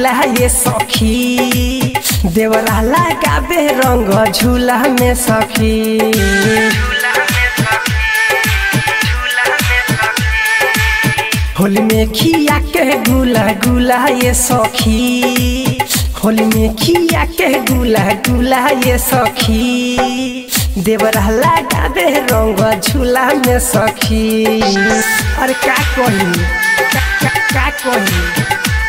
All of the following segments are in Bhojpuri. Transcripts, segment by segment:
गुला ये सखी देवरा लगाबे रंग झूला में सखी होली में खिया के गुला गुला ये सखी होली में खिया के गुला गुला ये सखी देवरा लगा दे रंग झूला में सखी अरे का कही का, का, का कही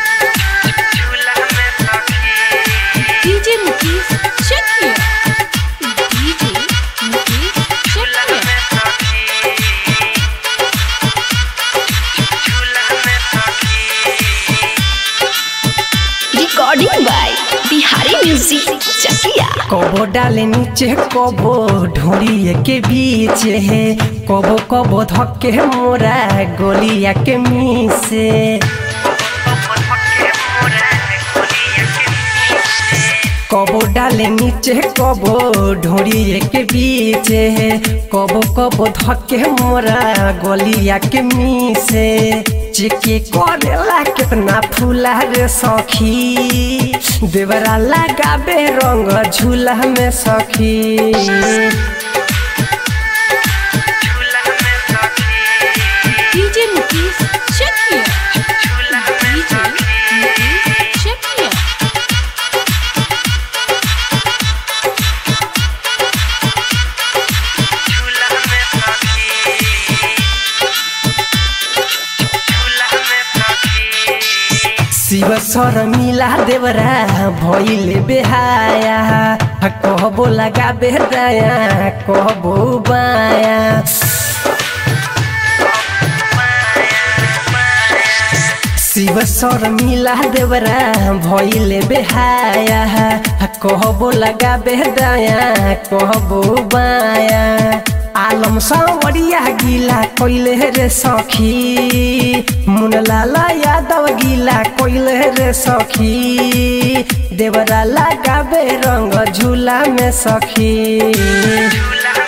DJ Mukesh, check here. DJ Mukesh, check here. Recording by Bihari Music, Chakia. कबो डाले नीचे कबो ढोरिए के बीच है कबो कबो धक्के मोरा गोलिया के मीसे कबो डाले नीचे कबो ढोरिए के बीच है कबो कबो धक्के मोरा गोलिया के मीसे चिके करेला कितना फूला रे सखी देवरा लगाबे रंग झूला में सखी DJ Mukesh, check here. DJ Mukesh, check here. Shiv सर मिला देवरा भइले बेहाया कहबो लगा बेहदाया कहबो बाया शिव सर मिला देवरा भइले बेहाया कहबो लगा बेहदाया कहबो बाया आलम सावरिया गिला कोइले रे सखी मुनलाल यादव गिला कोइले रे सखी देवरा लगाबे रंग झूला में सखी